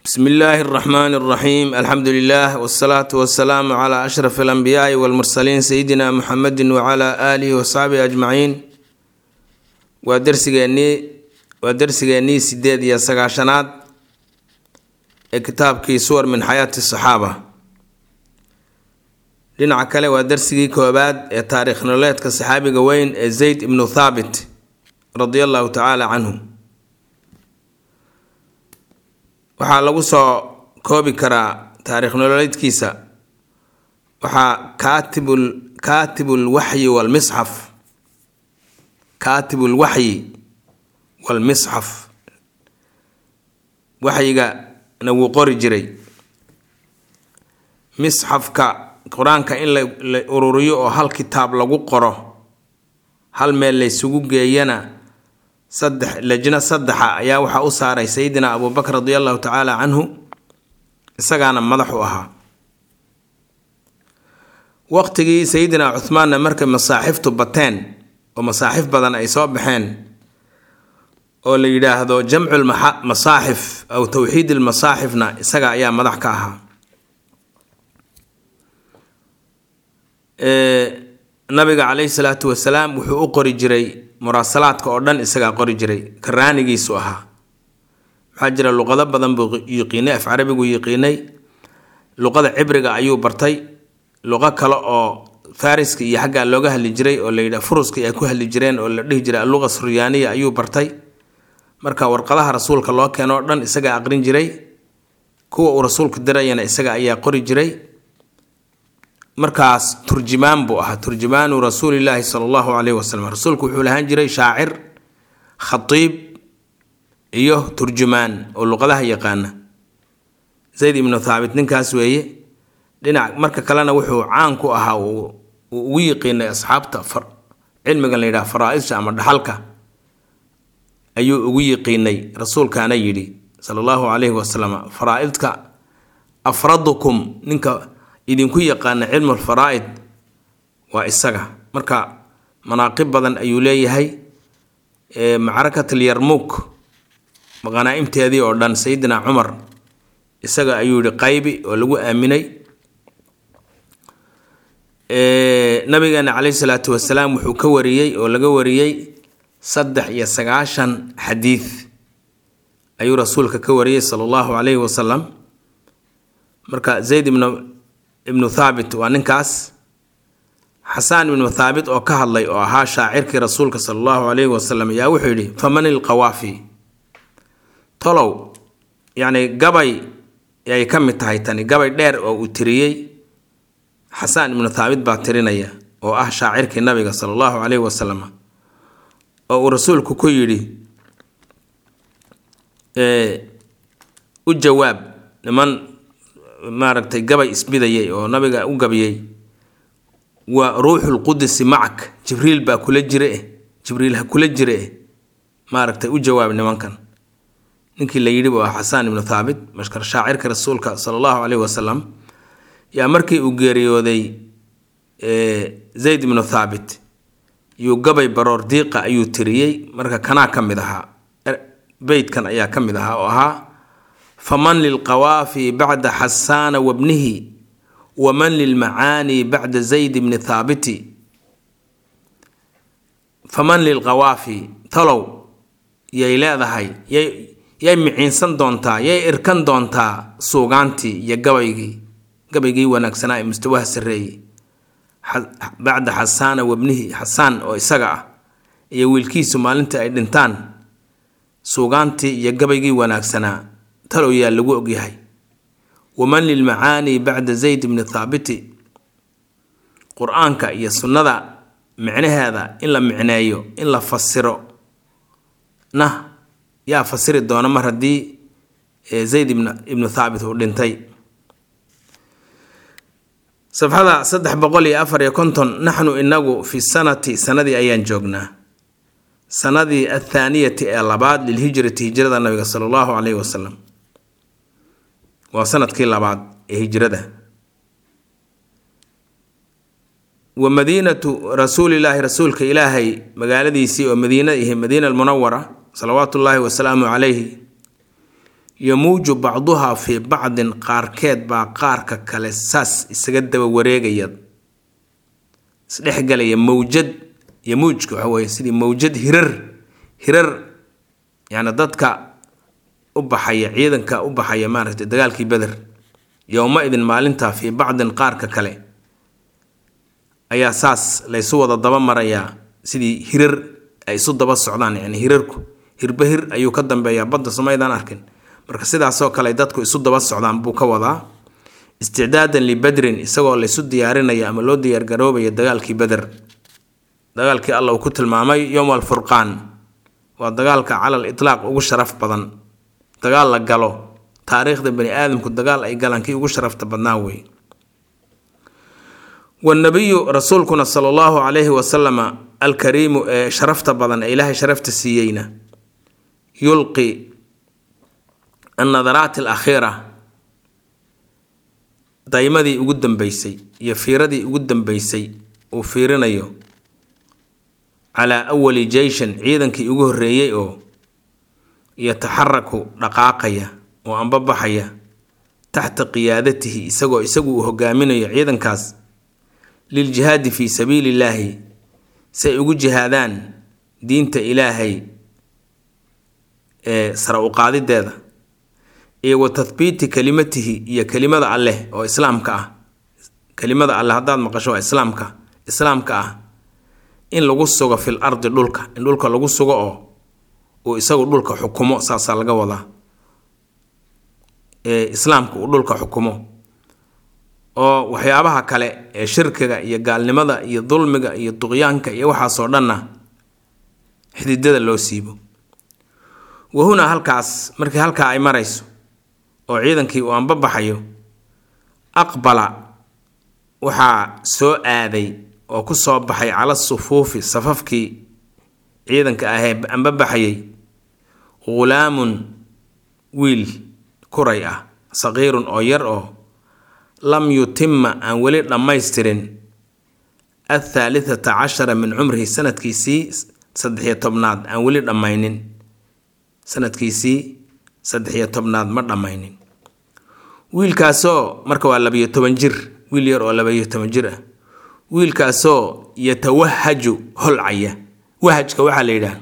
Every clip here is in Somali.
bsmi illaahi اraxmaan اraxiim alxamdu lilah wsalaatu wasalaamu cla ashraf alanbiyaai walmursaliin sayidina muxamedi wcla aalihi wasaxbihi ajmaciin waa dersigeennii waa dersigeennii sideed iyo sagaashanaad ee kitaabkii suwar min xayaati saxaaba dhinaca kale waa dersigii koobaad ee taariikh nololeedka saxaabiga weyn ee zayd ibnu thaabit radi allahu tacaala canhu waxaa lagu soo koobi karaa taariikh nololeedkiisa waxaa kaatibul kaatibul waxyi walmisxaf kaatibul waxyi walmisxaf waxyigana wuu qori jiray misxafka qur-aanka in la ururiyo oo hal kitaab lagu qoro hal meel laysugu geeyana saddex lajno saddexa ayaa waxaa u saaray sayidina abubakr radi allahu tacaala canhu isagaana madax u ahaa waqtigii sayidina cuhmaanna markay masaaxiftu bateen oo masaaxif badan ay soo baxeen oo la yidhaahdo jamcu masaaxif aw towxiid lmasaaxifna isaga ayaa madax ka ahaa nabiga caleyhi salaatu wasalaam wuxuu u qori jiray muraasalaadka oo dhan isagaa qori jiray karaanigiisu ahaa waxaa jira luqado badan buu yiqiinay af carabigu yiqiinay luqada cibriga ayuu bartay luqo kale oo fariska iyo xaggaa looga hadli jiray oo layidha furuska ay ku hadli jireen oo la dhihi jiray alluqa suryaaniya ayuu bartay marka warqadaha rasuulka loo keeno o dhan isagaa aqrin jiray kuwa uu rasuulku dirayana isaga ayaa qori jiray markaas turjumaan buu ahaa turjumaanu rasuulilaahi sala allahu caleyhi wasalam rasuulku wuxuu lahaan jiray shaacir khatiib iyo turjumaan oo luqadaha yaqaana zayd ibnu thaabit ninkaas weeye dhinac marka kalena wuxuu caan ku ahaa uu ugu yiqiinay asxaabta cilmigan la yidhaha faraa-isha ama dhaxalka ayuu ugu yiqiinay rasuulkaana yidhi sala allahu caleyhi wasalam faraa-idka afradukum ninka idinku yaqaana cilmul faraa-id waa isaga marka manaaqib badan ayuu leeyahay macrakatul yarmuuk maqanaa-imteedii oo dhan sayidina cumar isaga ayuu yihi qaybi oo lagu aaminay nabigeena caleyhi salaatu wasalaam wuxuu ka wariyey oo laga wariyey saddex iyo sagaashan xadiid ayuu rasuulka ka wariyey sala allahu caleyhi wasalam marka zayd ibnu ibnu thaabit waa ninkaas xasaan ibnu thaabit oo ka hadlay oo ahaa shaacirkii rasuulka sala allahu caleyhi wasalam ayaa wuxuu yidhi faman ilqawaafi tolow yacni gabay ay ka mid tahay tani gabay dheer oo uu tiriyey xasaan ibnu thaabit baa tirinaya oo ah shaacirkii nabiga sala allahu caleyhi wasalam oo uu rasuulku ku yidhi u jawaab niman maaragtay gabay isbidayay oo nabiga u gabiyey waa ruuxul qudisi macak jibriil baa kula jire eh jibriil ha kula jire eh maaragtay u jawaab nimankan ninkii la yidhi waa xasaan ibnu thaabit mashkar shaacirka rasuulka sala allahu caleyhi wasalam yaa markii uu geeriyooday zayd ibnu thaabit yuu gabay baroor diiqa ayuu tiriyey marka kanaa ka mid ahaa beytkan ayaa ka mid ahaa oo ahaa faman lilqawaafi bacda xasaana wabnihi waman lilmacaani bacda zayd bni thaabiti faman lilqawaafi talow yay leedahay yay yay miciinsan doontaa yay irkan doontaa suugaantii iyo gabaygii gabaygii wanaagsanaa ee mustawaha sarreeyey bacda xasaana wabnihi xasaan oo isaga ah iyo wiilkiisu maalintii ay dhintaan suugaantii iyo gabaygii wanaagsanaa talow yaa lagu ogyahay waman lilmacaani bacda zayd bni thaabiti qur-aanka iyo sunnada micnaheeda in la micneeyo in la fasiro na yaa fasiri doona mar haddii zayd ibnu thaabit uu dhintay safxada saddex boqol iyo afar iyo konton naxnu inagu fi sanati sanadii ayaan joognaa sanadii athaaniyati ee labaad lilhijrati hijrada nabiga sala allahu caleyhi wasalam waa sanadkii labaad ee hijrada wa madiinatu rasuulilaahi rasuulka ilaahay magaaladiisii oo madiina ihi madiina almunawara salawaatu ullaahi wasalaamu calayhi yamuuju bacduhaa fii bacdin qaarkeed baa qaarka kale saas isaga daba wareegaya isdhexgalaya mawjad yamuujka waxa weye sidii mawjad hirar hirar yacni dadka u baxaya ciidanka u baxaya maaragtay dagaalkii beder yowma-idin maalintaa fii bacdin qaarka kale ayaa saas laysu wada daba marayaa sidii hirar ay isu daba socdaan yani hirarku hirba hir ayuu ka dambeeyaa badda somaydaan arkin marka sidaasoo kale dadku isu daba socdaan buu ka wadaa isticdaadan libadrin isagoo laysu diyaarinaya ama loo diyaargaroobaya dagaalkii beder dagaalkii alla uu ku tilmaamay yowm alfurqaan waa dagaalka calal itlaaq ugu sharaf badan dagaal la galo taariikhda bani aadamku dagaal ay galaan kii ugu sharafta badnaa wey wanabiyu rasuulkuna sala allahu calayhi wasalama alkariimu ee sharafta badan ee ilaahay sharafta siiyeyna yulqi annadaraat alakhiira daymadii ugu dambeysay iyo fiiradii ugu dambeysay uu fiirinayo calaa awali jeyshan ciidankii ugu horreeyey oo yataxaraku dhaqaaqaya oo anbabaxaya taxta qiyaadatihi isagoo isagu uu hogaaminayo ciidankaas liljihaadi fii sabiili illaahi si ay ugu jihaadaan diinta ilaahay ee sara u qaadideeda iyo wa tathbiiti kelimatihi iyo kelimada alleh oo islaamka ah kelimada alleh haddaad maqasho waa islaamka islaamka ah in lagu sugo fil ardi dhulka in dhulka lagu sugo oo uu isagu dhulka xukumo saasaa laga wadaa ee islaamka uu dhulka xukumo oo waxyaabaha kale ee shirkiga iyo gaalnimada iyo dulmiga iyo duqyaanka iyo waxaasoo dhanna xididada loo siibo wahunaa halkaas markii halkaa ay marayso oo ciidankii uu anbabaxayo aqbala waxaa soo aaday oo ku soo baxay cala sufuufi safafkii ciidanka ahee anbabaxayay ghulaamun wiil kuray ah saqiirun oo yar oo lam yutima aan weli dhammaystirin athaalithata cashara min cumrihi sanadkiisii saddexiyo tobnaad aan weli dhammaynin sanadkiisii saddexiyo tobnaad ma dhammaynin wiilkaasoo marka waa labayo toban jir wiil yar oo labayo toban jir ah wiilkaasoo yatawahaju holcaya wahajka waxaa la yidhaah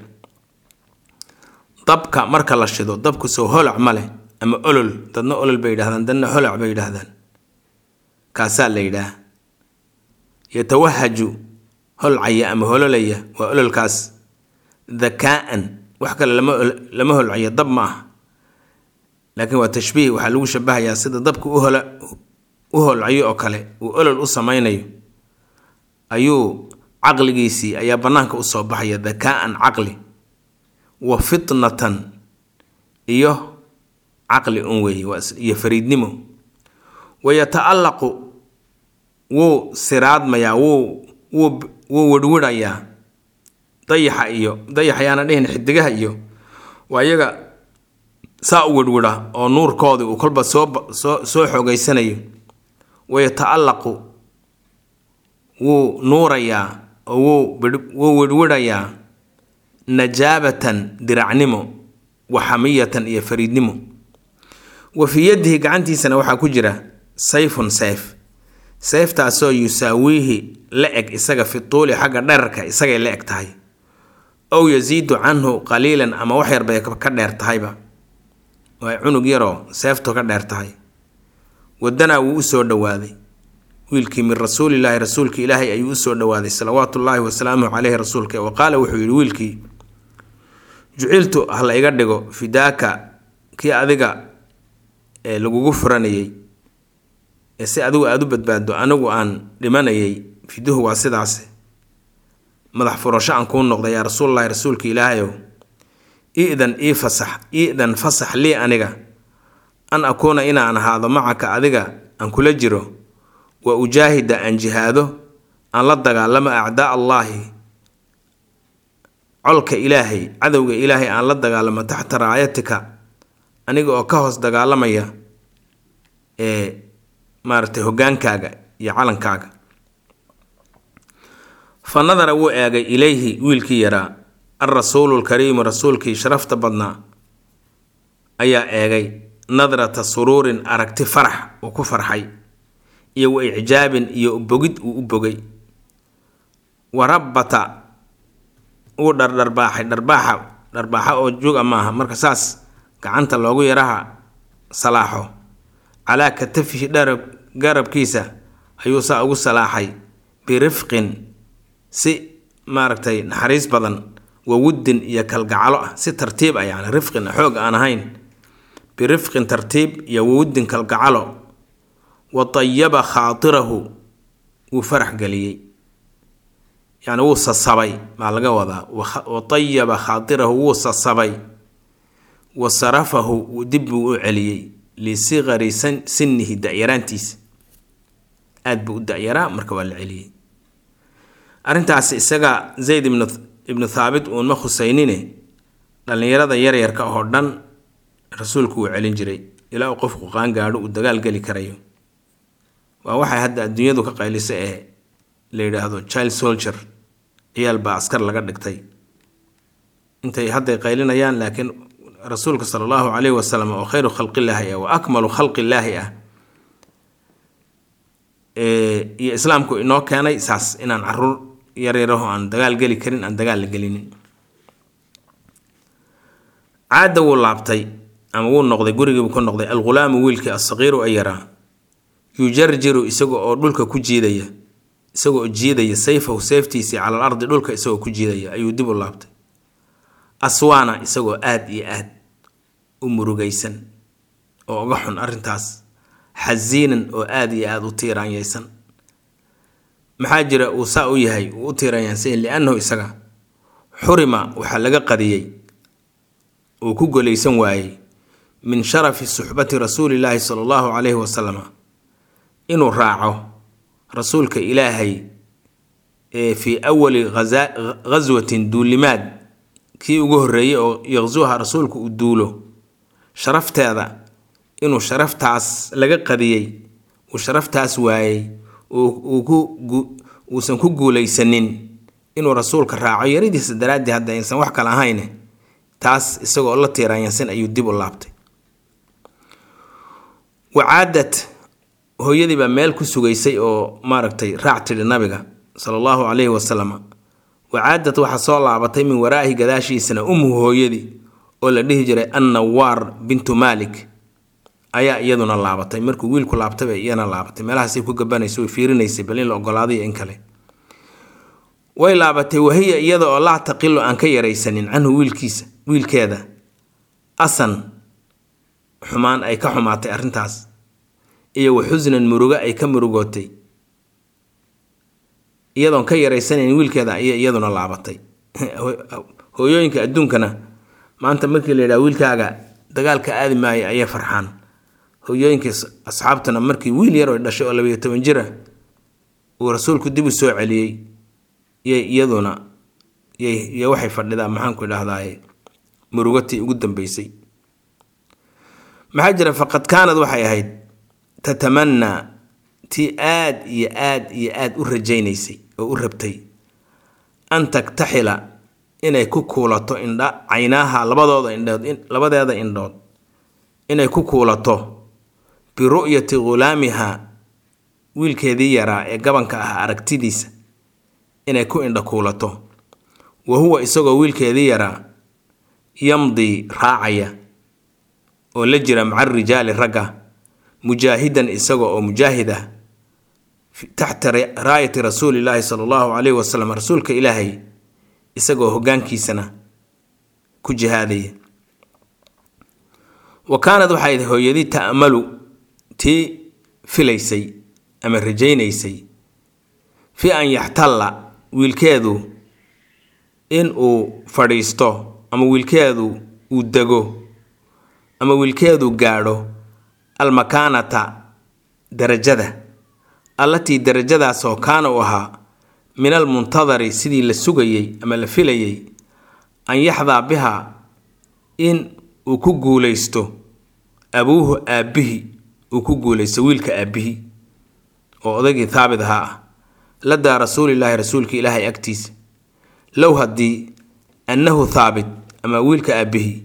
dabka marka la shido dabku soo holac ma leh ama olol dadna olol bay yidhahdaan dadna holac bay yidhaahdaan kaasaa la yidhaah yatawahaju holcaya ama hololaya waa ololkaas dakaa-an wax kale lama lama holcaya dab ma ah laakiin waa tashbiih waxaa lagu shabahayaa sida dabka uhola u holcayo oo kale uu olol u samaynayo ayuu caqligiisii ayaa bannaanka usoo baxaya dakaa-an caqli wa fitnatan iyo caqli un weeye iyo fariidnimo wayata-allaqu wuu siraadmayaa wuu wuu wuu wirhwidhayaa dayaxa iyo dayax ayaana dhihin xidigaha iyo waa iyaga saa u wirhwidha oo nuurkoodii uu kolba soo soo soo xoogeysanayo wayata-allaqu wuu nuurayaa oo wuu wuu wirhwidhayaa najaabatan diracnimo wa xamiyatan iyo fariidnimo wa fii yadihi gacantiisana waxaa ku jira sayfun sayf sayftaasoo yusaawiihi la eg isaga fi tuuli xagga dherarka isagay la eg tahay ow yasiidu canhu qaliilan ama wax yarbay ka dheer tahayba waa cunug yaroo seeftu ka dheer tahay wadanaa wuu usoo dhowaaday wiilkii min rasuulilaahi rasuulka ilaahay ayuu usoo dhowaaday salawaatu ullaahi wasalaamuhu caleyhi rasuulka wa qaala wuxuu yidhi wiilkii juciltu ha la iga dhigo fidaaka kii adiga ee lagugu furanayay ee si adigu aada u badbaado anigu aan dhimanayay fiduhu waa sidaas madax furasho aan kuu noqday yaa rasuulalahi rasuulka ilaahayow idan ii fasax idan fasax lii aniga an akuuna inaan ahaado macaka adiga aan kula jiro wa ujaahida aan jihaado aan la dagaalamo acdaa allaahi colka ilaahay cadowga ilaahay aan la dagaalamo taxta raayatika aniga oo ka hoos dagaalamaya ee maaragtay hogaankaaga iyo calankaaga fa nadara wuu eegay ilayhi wiilkii yaraa alrasuulu lkariimu rasuulkii sharafta badnaa ayaa eegay nadrata suruurin aragti farax uu ku farxay iyo wa icjaabin iyo bogid uu u bogay wa rabbata uu dhardharbaaxay dharbaaxa dharbaaxa oo juga maaha marka saas gacanta loogu yaraha salaaxo calaa katafihi dharab garabkiisa ayuu saa ugu salaaxay birifqin si maaragtay naxariis badan wa wuddin iyo kalgacalo ah si tartiib ah yani rifqin xoog aan ahayn birifqin tartiib iyo wawuddin kalgacalo wa tayaba khaatirahu wuu farax geliyey yani wuu sasabay maa laga wadaa wa tayaba khaatirahu wuu sasabay wa sarafahu dib buu u celiyey lisigari sinihi da-yaraantiisa aada buu u da-yaraa marka waa la celiyey arrintaasi isaga zayd ibnu ibnu thaabit uunma khuseynine dhallinyarada yaryarka oo dhan rasuulku wuu celin jiray ilaa uu qofku qaangaadho uu dagaal geli karayo waa waxay hadda adduunyadu ka qaylisa ee la yidhaahdo child soldier ciyaal baa askar laga dhigtay intay hadday qaylinayaan laakiin rasuulka sala allahu caleyhi wasalam oo khayru khalqillaahi ah wa akmalu khalqillaahi ah iyo islaamku inoo keenay saas inaan caruur yaryaraho aan dagaal geli karin aan dagaal la gelinin caada wuu laabtay ama wuu noqday gurigiibuu ku noqday alghulaamu wiilkii asaqiiru ay yaraa yujarjiru isaga oo dhulka ku jiidaya isaga oo jiidaya sayfahu seeftiisii cala al ardi dhulka isagoo ku jiidaya ayuu dib u laabtay aswaana isagoo aada iyo aad u murugaysan oo uga xun arrintaas xasiinan oo aada iyo aada u tiiraanyaysan maxaa jira uu saa u yahay uu u tiiraanyaansan liannahu isaga xurima waxaa laga qadiyey uu ku golaysan waayey min sharafi suxbati rasuulillaahi sala allahu caleyhi wasalam inuu raaco rasuulka ilaahay ee fii awali ghaswatin duulimaad kii ugu horreeyey oo yaqsuha rasuulku uu duulo sharafteeda inuu sharaftaas laga qadiyey uu sharaftaas waayey uusan ku guulaysanin inuu rasuulka raaco yaridiisa daraaddii hadda aysan wax kale ahayne taas isagoo la tiiraanyansan ayuu dib u laabtay wacaadad hooyadii baa meel ku sugaysay oo maaragtay raac tidhi nabiga sala allahu caleyhi wasalam wacaadad waxaa soo laabatay min waraahi gadaashiisana umhu hooyadii oo la dhihi jiray annawaar bintu maalik ayaa iyaduna laabatay markuu wiilku laabtay bay iyana laabatay meelahaasay ku gabanaysa way fiirinaysay bal in la ogolaaday in kale way laabatay wahiya iyada oo laa taqilu aan ka yaraysanin canhu wiilkiisa wiilkeeda asan xumaan ay ka xumaatay arrintaas iyo wa xusnan murugo ay ka murugootay iyadoon ka yaraysanayn wiilkeeda ayay iyaduna laabatay hooyooyinka adduunkana maanta markii la yidhaha wiilkaaga dagaalka aadi maayo ayay farxaan hooyooyinka asxaabtuna markii wiil yar oo dhashay oo labayo toban jira uu rasuulku dib u soo celiyey yay iyaduna y waxay fadhidaa maxaanku idhahdaye murugatii ugu dambeysay maxaa jira faqad kaanad waxay ahayd tatamannaa tii aad iyo aad iyo aad u rajaynaysay oo u rabtay an taktaxila inay ku kuulato indha caynaaha labadooda indhood labadeeda indhood inay ku kuulato biru'yati ghulaamiha wiilkeedii yaraa ee gabanka ah aragtidiisa inay ku indha kuulato wa huwa isagoo wiilkeedii yaraa yamdii raacaya oo la jira maca rijaali ragga mujaahidan isaga oo mujaahid ah taxta raayati rasuulillaahi sala allahu caleyhi wasalam rasuulka ilaahay isagoo hoggaankiisana ku jihaadaya wa kaanad waxay hooyadii ta'malu tii filaysay ama rajaynaysay fi an yaxtalla wiilkeedu in uu fadhiisto ama wiilkeedu uu dego ama wiilkeedu gaadho almakaanata darajada allatii darajadaasoo kaana u ahaa min almuntadari sidii la sugayey ama la filayey an yaxdaa biha in uu ku guulaysto abuuhu aabbihi uu ku guulaysto wiilka aabbihi oo odaygii thaabit ahaa ah ladaa rasuulilaahi rasuulka ilaahay agtiisa low haddii annahu thaabit ama wiilka aabbihi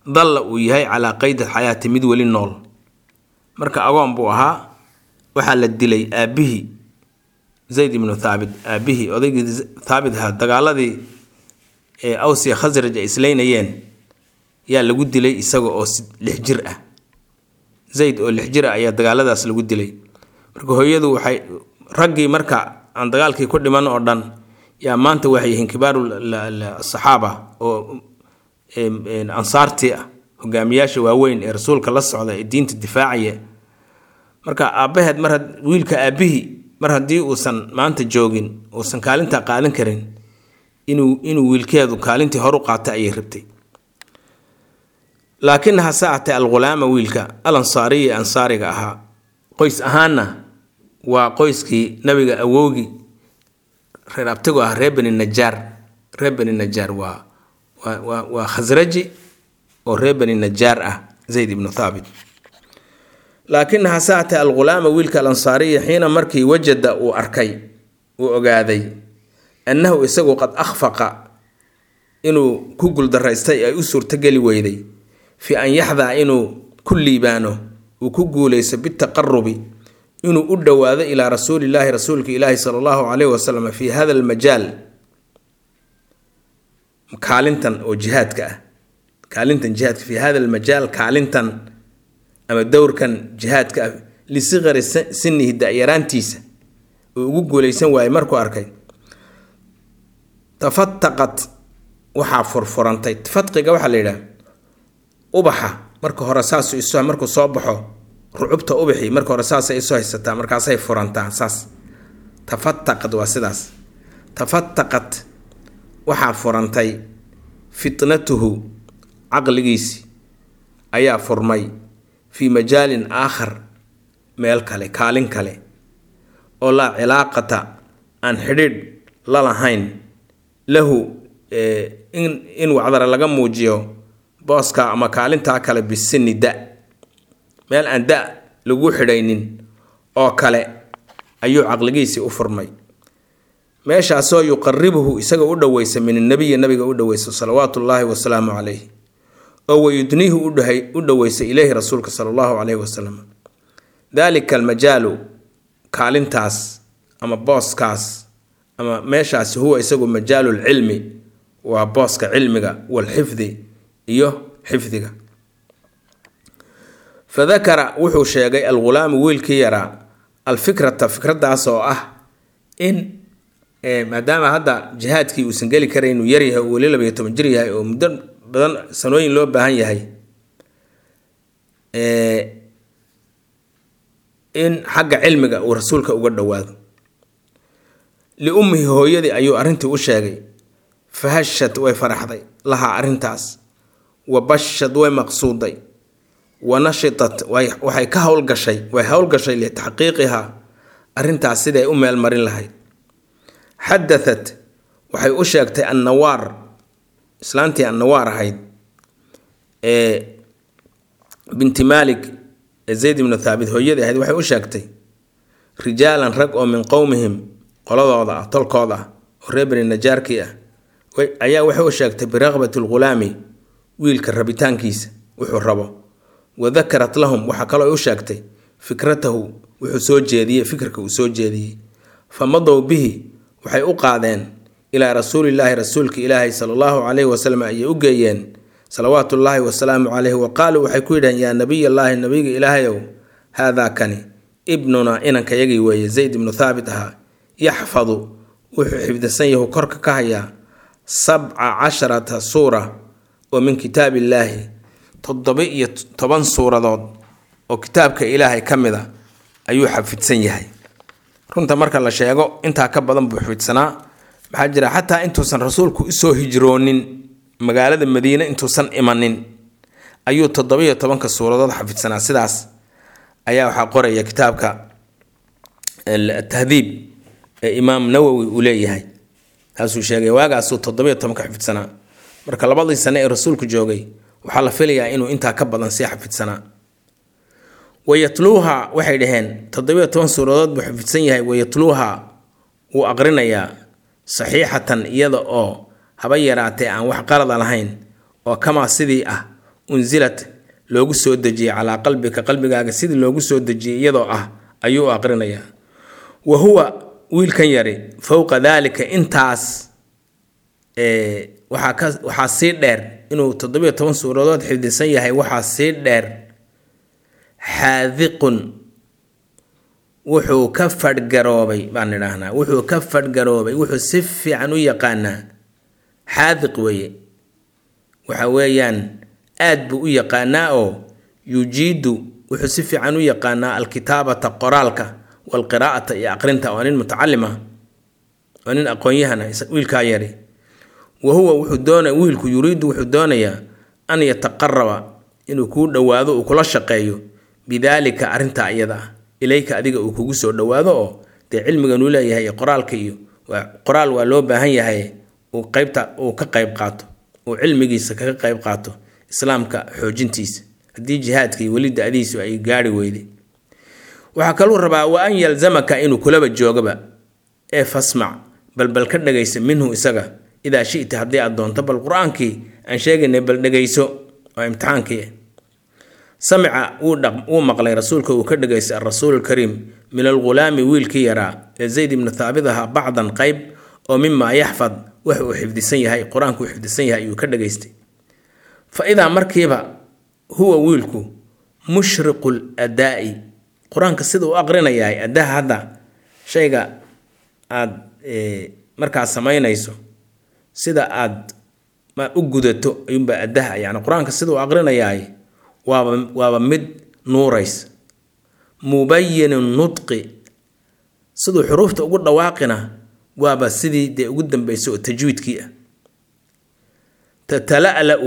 dalla uu yahay calaa qeyd alxayaati mid weli nool marka agoon buu ahaa waxaa la dilay aabbihii zayd ibnu thaabit aabbihii odaygii thaabit ahaa dagaaladii ee awsiya khasraj ay islaynayeen yaa lagu dilay isaga oo lix jir ah zayd oo lix jir ah ayaa dagaaladaas lagu dilay marka hooyadu waxay raggii marka aan dagaalkii ku dhiman oo dhan yaa maanta waxay yihiin kibaaru saxaaba oo ansaartii ah hogaamiyaasha waaweyn ee rasuulka la socda ee diinta difaacaya marka aabbaheed mar wiilka aabbihii mar haddii uusan maanta joogin uusan kaalintaa qaadan karin inuu inuu wiilkeedu kaalintii horu qaata ayay rabtay laakinaha saacate alghulaama wiilka al ansaariya ee ansaariga ahaa qoys ahaanna waa qoyskii nabiga awowgii reer abtigu ah reer beni najaar reer beni najaar waa waa waa khasraji oo reer beni najaar ah zayd ibnu thaabit laakinaha saacate alghulaama wiilka alansaariya xiina markii wajada uu arkay uu ogaaday annahu isagu qad akhfaqa inuu ku guldaraystay ay u suurtogeli weyday fi an yaxdaa inuu ku liibaano uu ku guulaysto bitaqarubi inuu u dhowaado ilaa rasuulillaahi rasuulka ilaahi sala allahu caleyhi wasalam fi hada almajaal kaalintan oo jihaadka ah kaalintan jihaadka fi hada almajaal kaalintan ama dowrkan jihaadka ah lisikari sinihi da-yaraantiisa uu ugu guulaysan waayey markuu arkay tafataqat waxaa furfurantay fatqiga waxaa la yidhaha ubaxa marka hore saasu isu markuu soo baxo rucubta ubaxii marka hore saasay isu haysataa markaasay furantaa saas tafataqad waa sidaas tafataqat waxaa furantay fitnatuhu caqligiisi ayaa furmay fii majaalin aakhar meel kale kaalin kale oo laa cilaaqata aan xidhiidh la lahayn lahu in in wacdara laga muujiyo booska ama kaalintaa kale bisini da meel aan da lagu xidhaynin oo kale ayuu caqligiisii u furmay meeshaasoo yuqaribuhu isaga u dhoweysa min annabiyi nabiga u dhoweysa salawaatu ullaahi wasalaamu calayh oo wayudniihu u dhoweysa ileyhi rasuulka sala allahu caleyhi wasalam daalika almajaalu kaalintaas ama booskaas ama meeshaasi huwa isagu majaalu lcilmi waa booska cilmiga walxifdi iyo xifdiga fadakara wuxuu sheegay algulaamu wiilkii yaraa alfikrata fikradaas oo ah in maadaama hadda jihaadkii uusan geli karay inuu yaryahay oo weli labayo toban jir yahay oo muddo badan sanooyin loo baahan yahay in xagga cilmiga uu rasuulka uga dhowaado liummihi hooyadii ayuu arrintii u sheegay fahashad way faraxday lahaa arrintaas wa bashad way maqsuuday wa nashitat waxay ka howlgashay way howlgashay litaxqiiqihaa arrintaas siday u meel marin lahayd xadatat waxay u sheegtay annawaar islaantii annawaar ahayd ee binti maalik ee zayd ibnu thaabit hooyadii ahayd waxay u sheegtay rijaalan rag oo min qowmihim qoladooda ah tolkooda ah oo reer beni najaarkii ah ayaa waxay u sheegtay biraqbati lghulaami wiilka rabitaankiisa wuxuu rabo wa dakarat lahum waxaa kaloo u sheegtay fikratahu wuxuu soo jeediyey fikirka uu soo jeediyey fa madow bihi waxay u qaadeen ilaa rasuulillaahi rasuulka ilaahi sala allahu caleyhi wasalam ayay u geeyeen salawaatullaahi wasalaamu caleyhi wa qaaluu waxay ku yidhaheen yaa nabiyallaahi nabiga ilaahayow haadaa kani ibnunaa inankayagii weeye zayd ibnu thaabit ahaa yaxfadu wuxuu xifdisan yahu korka ka hayaa sabca casharata suura oo min kitaab illaahi toddoba-iyo toban suuradood oo kitaabka ilaahay ka mid a ayuu xafidsan yahay runta marka la sheego intaa ka badan buu xafidsanaa maxaa jira xataa intuusan rasuulku usoo hijroonin magaalada madiine intuusan imanin ayuu toddoba-iyo tobanka suuradood xafidsanaa sidaas ayaa waxaa qoraya kitaabka tahdiib ee imaam nawowi uu leeyahay taasuu sheegay waagaasuu toddobiyo tobanka xafidsanaa marka labadii sane ee rasuulku joogay waxaa la filayaa inuu intaa ka badan sii xafidsanaa wayatluuha waxay dhaheen toddobiyo toban suuradood buu xafidsan yahay wayatluuha wuu aqrinayaa saxiixatan iyada oo haba yaraatee aan wax qalada lahayn oo kamaa sidii ah unsilat loogu soo dejiyey calaa qalbika qalbigaaga sidii loogu soo dejiyey iyadoo ah ayuu u aqrinayaa wa huwa wiilkan yari fowqa daalika intaas waxaa ka waxaa sii dheer inuu toddobiyo toban suuradood xifdisan yahay waxaa sii dheer xaadiqun wuxuu ka fadhgaroobay baan idhaahnaa wuxuu ka fadhgaroobay wuxuu si fiican u yaqaanaa xaadiq weeye waxa weeyaan aad buu u yaqaanaa oo yujiidu wuxuu si fiican u yaqaanaa alkitaabata qoraalka walqiraa'ata iyo aqrinta waa nin mutacalim ah waa nin aqoon-yahana wiilkaa yari wa huwa wuxuu doona wiilku yuriidu wuxuu doonayaa an yataqaraba inuu kuu dhowaado uu kula shaqeeyo bidaalika arrintaa iyada ah ilayka adiga uu kugu soo dhowaado oo dee cilmiganuu leeyahay qoraalka iyo qoraal waa loo baahan yahay uu qaybta uu ka qayb qaato uu cilmigiisa kaga qayb qaato islaamka xoojintiisa haddii jihaadka iyo weli da-diisu ay gaari weyday waxaa kaluu rabaa wa an yalzamaka inuu kulaba joogaba ee fasmac balbal ka dhagaysa minhu isaga idaa shita haddii aad doonto bal qur-aankii aan sheegaynay bal dhegayso waa imtixaankii samica wuu maqlay rasuulka uu ka dhegaystay alrasuul alkariim min algulaami wiilkii yaraa ee zayd ibnu thaabit ahaa bacdan qayb oo mimaa yaxfad wax uu xifdisan yahay qur-aanku uu xifdisan yahay ayuu ka dhegaystay fa idaa markiiba huwa wiilku mushriqu ladaa'i qur-aanka sida u aqrinayahay addaha hadda shayga aada markaad samaynayso sida aad u gudato ayuunbaa addaha yani qur-aanka sida u aqrinayahay waaba waaba mid nuurays mubayinu nudqi siduu xuruufta ugu dhawaaqina waaba sidii dee ugu dambeysay oo tajwiidkii ah tatala'la-u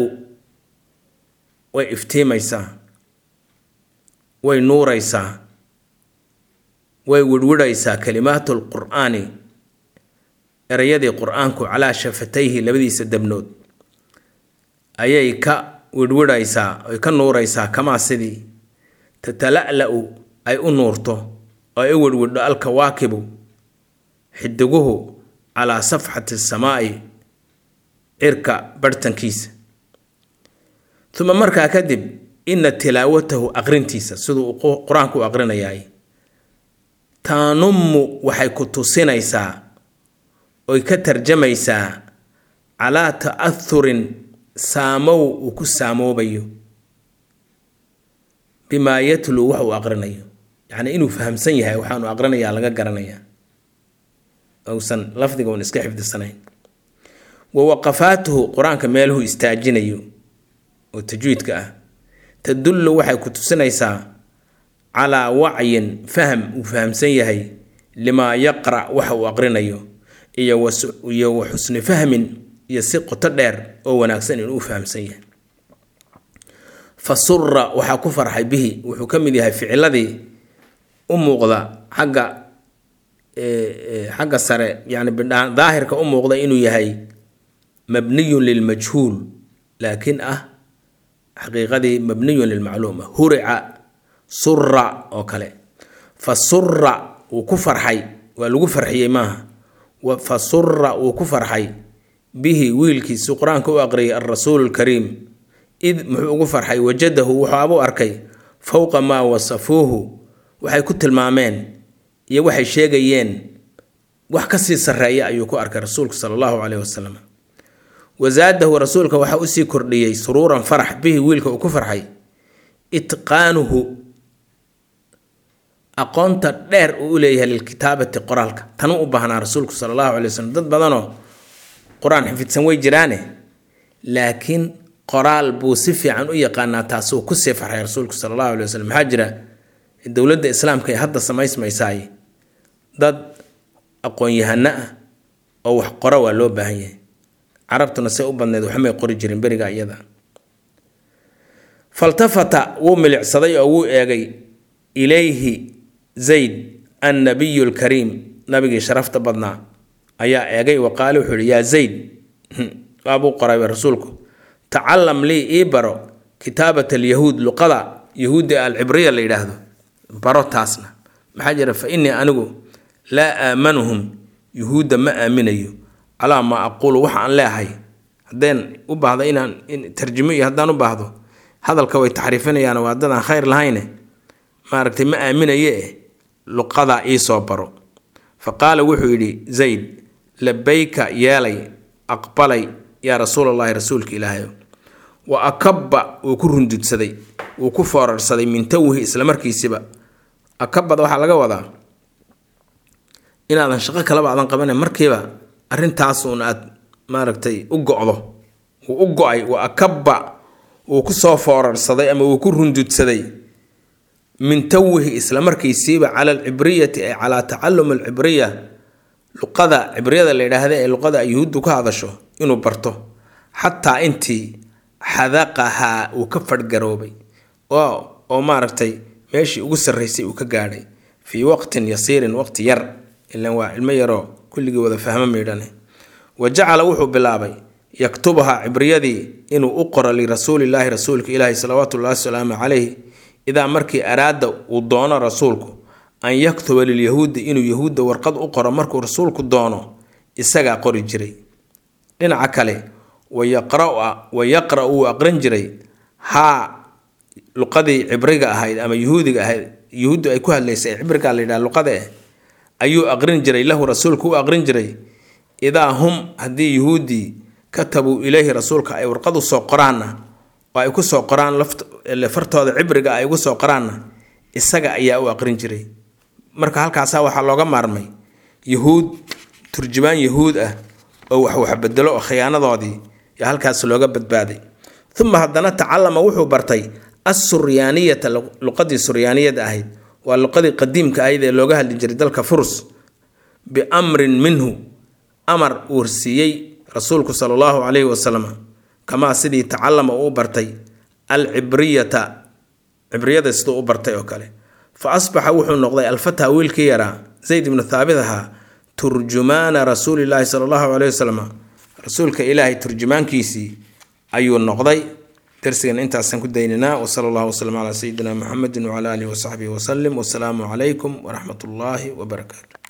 way iftiimaysaa way nuuraysaa way wirhwidhaysaa kalimaatu lqur'aani erayadii qur-aanku calaa shafatayhi labadiisa dabnood ayay ka wirhwidhaysaa ay ka nuuraysaa kamaa sidii tatala'la-u ay u nuurto oo ay u wirhwidho alkawaakibu xidiguhu calaa safxati samaa'i cirka barhtankiisa uma markaa kadib ina tilaawatahu aqrintiisa siduu qur-aanku u aqrinayaay taanummu waxay ku tusinaysaa oy ka tarjamaysaa calaa ta'ahurin saamow uu ku saamoobayo bimaa yatluu wax uu aqrinayo yacnii inuu fahamsan yahay waxaanu aqrinayaa laga garanayaa uusan lafdiga un iska xifdisanayn wa waqafaatuhu qur-aanka meeluhu istaajinayo oo tajwiidka ah tadullu waxay ku tusinaysaa calaa wacyin faham uu fahamsan yahay limaa yaqra' waxa uu aqrinayo iyo wa xusni fahmin iyo si qoto dheer oo wanaagsan inuu fahamsan yahay fa sura waxaa ku farxay bihi wuxuu ka mid yahay ficiladii u muuqda xagga xagga sare yani daahirka u muuqda inuu yahay mabniyun lilmajhuul laakiin ah xaqiiqadii mabniyun lilmacluuma hurica sura oo kale fa sura wuu ku farxay waa lagu farxiyey maaha fa sura wuu ku farxay bihi wiilkiisu qur-aanka u aqriyay alrasuulu lkariim id muxuu ugu farxay wajadahu wuxuabuu arkay fowqa maa wasafuuhu waxay ku tilmaameen iyo waxay sheegayeen wax kasii sarreeya ayuu ku arkay rasuulku sala allahu caleyhi wasalam wasaadahu rasuulka waxaa usii kordhiyey suruuran farax bihi wiilka uu ku farxay itqaanuhu aqoonta dheer uu u leeyahay lilkitaabati qoraalka tanuu u baahnaa rasuulku sala allahu calay wasalam dad badanoo qur-aan xifidsan way jiraane laakiin qoraal buu si fiican u yaqaanaa taasuu kusii farxay rasuulku sala allahu alay wasalam maxaa jira dowladda islaamka ee hadda samaysmaysaay dad aqoon-yahano ah oo wax qora waa loo baahan yahay carabtuna say u badneed waxmay qori jirin beriga iyada faltafata wuu milicsaday oo wuu eegay ilayhi zayd annabiyu lkariim nabigii sharafta badnaa ayaa eegay wa qaale wuxuu yihi yaa zayd waabuu qoray rasuulku tacalam lii ii baro kitaabat alyahuud luqada yahuudda alcibriya la yidhaahdo baro taasna maxaa jira fa innii anigu laa aamanuhum yuhuudda ma aaminayo calaa maa aquulu waxa aan leehay haddeen u baahdo inaan tarjimo iyo haddaan u baahdo hadalka way taxriifinayaan waa dad aan khayr lahayne maaragtay ma aaminaye eh luqadaa iisoo baro fa qaala wuxuu yidhi zayd labayka yeelay aqbalay yaa rasuulallahi rasuulka ilaahayo wa akabba wuu ku rundudsaday wuu ku foorarsaday min tawhi islamarkiisiba akabada waxaa laga wadaa inaadan shaqo kalaba aadan qabana markiiba arrintaasuun aad maaragtay u go-do wuu u go-ay wa akabba wuu ku soo foorarsaday ama wuu ku rundudsaday min tawhi islamarkiisiiba cala alcibriyati ay calaa tacalum alcibriya luqada cibriyada la yidhaahda ee luqada yuhuuddu ka hadasho inuu barto xataa intii xadaqahaa uu ka fadhgaroobay oo maaragtay meeshii ugu sarraysay uu ka gaadhay fii waqtin yasiirin waqti yar ilan waa ilmo yaroo kulligii wada fahmo maydhane wa jacala wuxuu bilaabay yaktubahaa cibriyadii inuu u qoro lirasuulillaahi rasuulka ilaahi salawaatullahi wasalaamu calayh idaa markii araada uu doono rasuulku an yaktuba lilyahuudi inuu yahuudda warqad u qoro markuu rasuulku doono isagaa qori jiray dhinaca kale wa yaqra wuu aqrin jiray haa luqadii cibriga ahayd ama yuhuudiga ahayd yuhuuddu ay ku hadlaysay ee cibrigaa la yidhaha luqada eh ayuu aqrin jiray lahu rasuulku u aqrin jiray idaa hum haddii yuhuuddii katabuu ileyhi rasuulka ay warqad u soo qoraanna oo ay ku soo qoraan fartooda cibriga ay ugu soo qoraanna isaga ayaa u aqrin jiray marka halkaasaa waxaa looga maarmay yuhuud turjumaan yahuud ah oo wax waxbedelo oo khiyaanadoodii yaa halkaas looga badbaaday uma haddana tacalama wuxuu bartay assuryaaniyata luqadii suryaaniyada ahayd waa luqadii qadiimka ahayd ee looga hadli jiray dalka furs biamrin minhu amar uu siiyey rasuulku sala allahu calayhi wasalam kamaa sidii tacalama uu bartay alcibriyata cibriyada siduu u bartay oo kale fa asbaxa wuxuu noqday alfataa wiilkii yaraa zayd ibnu thaabit ahaa turjumaana rasuulilaahi sala allahu caleyhi wasalam rasuulka ilaahay turjumaankiisii ayuu noqday darsigan intaasaan ku dayninaa wasala allahu wasalam calaa sayidina muxamedin wacala aalihi wasaxbihi wasalim wasalaamu calaykum waraxmat ullaahi wabarakaatu